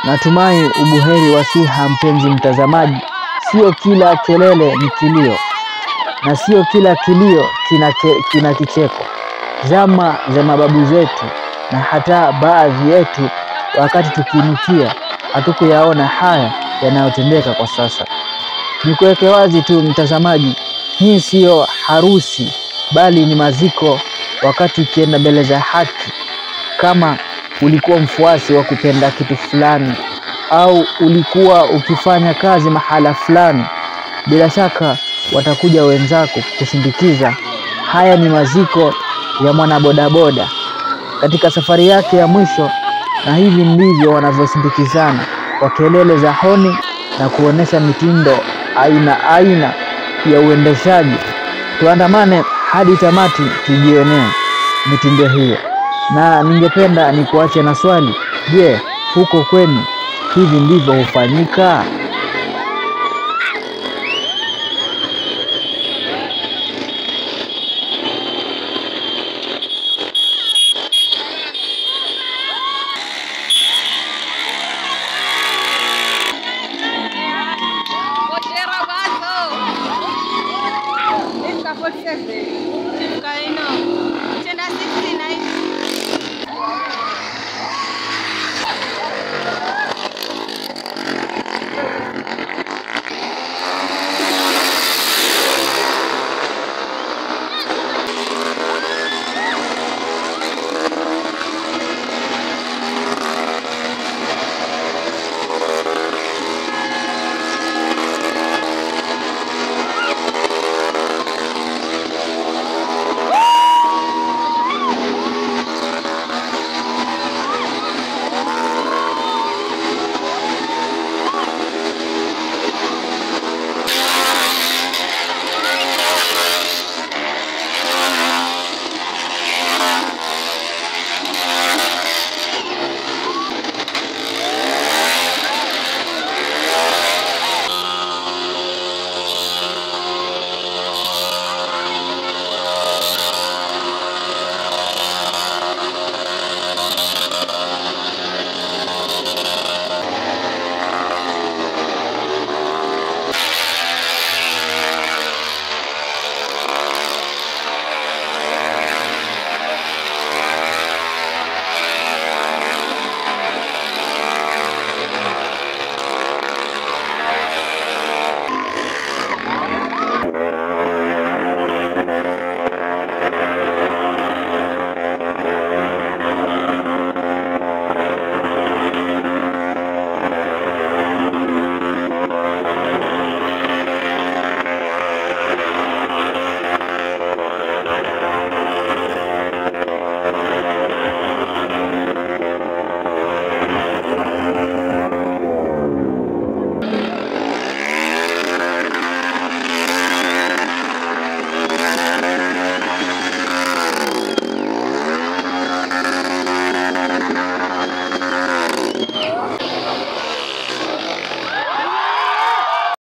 Natumai ubuheri wa siha, mpenzi mtazamaji. Sio kila kelele ni kilio, na sio kila kilio kina, ke, kina kicheko. Zama za mababu zetu na hata baadhi yetu, wakati tukinukia, hatukuyaona haya yanayotendeka kwa sasa. Nikuweke wazi tu mtazamaji, hii siyo harusi, bali ni maziko. Wakati ukienda mbele za haki, kama ulikuwa mfuasi wa kupenda kitu fulani au ulikuwa ukifanya kazi mahala fulani, bila shaka watakuja wenzako kusindikiza. Haya ni maziko ya mwanabodaboda katika safari yake ya mwisho, na hivi ndivyo wanavyosindikizana kwa kelele za honi na kuonesha mitindo aina aina ya uendeshaji. Tuandamane hadi tamati tujionee mitindo hiyo, na ningependa nikuache na swali: je, huko kwenu hivi ndivyo hufanyika?